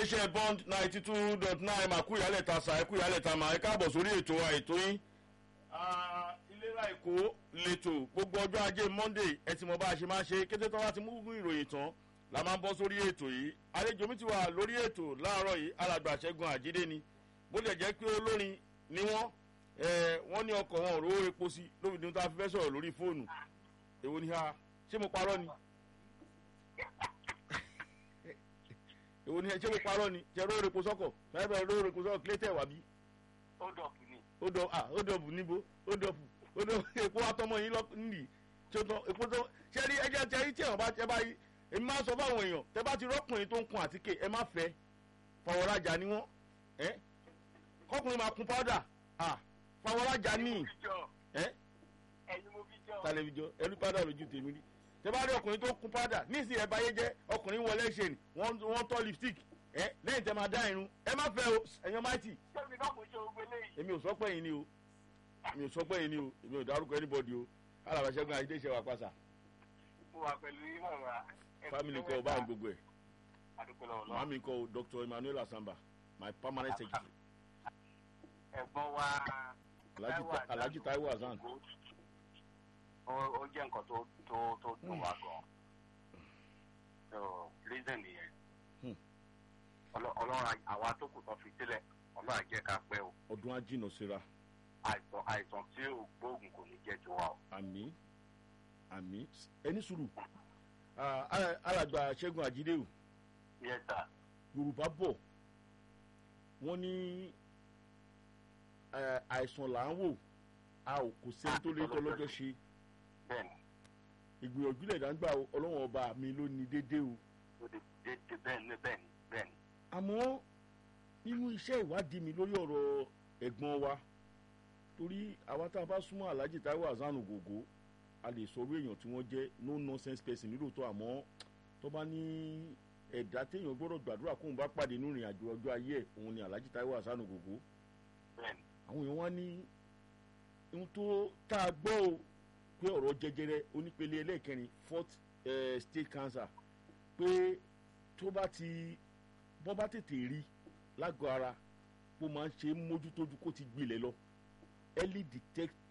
iléeṣẹ́ bond ninety two dot nine màkú ìyálẹ̀ ta sa ẹ̀kú ìyálẹ̀ ta mà ẹ káàbọ̀ sórí ètò wa ètò yín. ìlera èkó lẹ́tọ̀ gbogbo ọjọ́ ajé monday ẹ ti mọ bá a ṣe máa ṣe kété tó bá ti mú ìròyìn tán la máa ń bọ́ sórí ètò yìí àlejò mi ti wà lórí ètò láàárọ̀ yìí alàgbà ṣẹ́gun àjídé ni bó lè jẹ́ pé olórin ni wọ́n wọ́n ní ọkọ̀ wọn ò rówó epo sí lóbi ní ta fẹ́ sọ̀rọ̀ lórí fóònù èwo ni ha ṣé mo parọ́ ni èwo ni ṣé mo parọ́ ni ṣe rówó epo sọ́kọ̀ bẹ́ẹ̀ bẹ́ẹ̀ rówó epo sọ́kọ̀ kílé tẹ̀ wá bí. ó dọ̀pù ni. ó dọ̀ ah ó dọ̀pù níbo ó dọ̀pù ó dọ̀pù epo atọ́mọ yín lọ́kùnrin tí ó tán epo tó ṣe rí ẹjẹ tẹ yín tí àwọn bá tẹ bá yí èmi máa sọ fáwọn èèyàn tẹ bá ti rọ́kùnrin tó ń kun àtíkè ẹ má fẹ́ fàwọ́rajà ni wọ́n ẹ́ kọkùnrin máa kun pọ́dà ah fàwọ́rajà ní ẹ́ ẹyin mo fi jọ. tàlẹ́fíjọ ẹlú pádà lójú tèmi rí tẹ bá rí ọkùnrin tó kun pádà níìsín ẹ báyé jẹ ọkùnrin wọlé ṣe ni wọ́n wọ́n tọ́ lipstick ẹ lẹ́yìn tẹ máa dá irun ẹ má fẹ́ o ẹ̀yàn máìtì sẹ́mi náà mo ṣe ogun eléyìí. èmi ò sọ pé yín ni o èmi ò sọ pé yín ni o èmi ò dárúkọ anybody o alàbàṣẹ́gun àyídé ṣe wà pàṣà mo wà pẹ̀lú yín mọ̀ra. family kọ́ ọ bá ń gbogbo ẹ̀ àdúgbò lọ́wọ́ lọ́wọ́. màmí kọ́ dr emmanuel asamba my permanent secretary ẹ̀gbọ́n wa. alhaji Ta- alhaji taiwo hasan ó ó jẹ́ nǹkan tó tó tó dùn wá gan. so reason nìyẹn. Hmm. Ọlọ́- ọlọ́run àwa tó kù tán fi sílẹ̀ ọlọ́run á jẹ́ ká pẹ́ o. ọdún ajínà síra àìsàn àìsàn tí ò gbóògùn kò ní jẹ́ tiwa o. àmì àmì ẹni sùúrù Ah, ala- alàgbà ṣẹ́gun àjídéwò yes sir. yorùbá bọ̀ wọ́n ní eh, àìsàn là ń wò a ò kò sẹ́ni tó lè tọ́lọ́jọ́ ṣe bẹ́ẹ̀ni ìgbìyànjú lẹ̀ dáńgbà ọlọ́wọ́n ọba mi ló ní dédé o ó lè dédé bẹ́ẹ̀ni bẹ́ẹ̀ni bẹ́ẹ̀ni. àmọ́ nínú iṣẹ́ ìwádìí mi lórí ọ̀rọ̀ ẹ̀gbọ́n wa torí àwa tá a bá súnmọ́ alhaji taiwo hasan ògògó a lè sọ̀rọ̀ èèyàn tí wọ́n jẹ́ no nonsense person nílòótọ́ àmọ́ tó bá ní ẹ̀dá téèyàn gbọ́dọ̀ gbàdúrà kóun bá pàdé nínú ìrìn àjò ọjọ́ ayé ẹ̀ òun ni alhaji taiwo hasan ògògó bẹ́ẹ̀ni àwọn èèyàn wá ní ohun tó tá a gbọ́ o pé ọ̀rọ̀ jẹjẹrẹ onípele ẹlẹ́ẹ̀kẹrin fourth eh, state cancer pé tó bá ti bọ́ bá tètè rí lágọ̀ọ́ ara bó máa ń ṣe é mójútójú kó ti gbilẹ̀ lọ early detect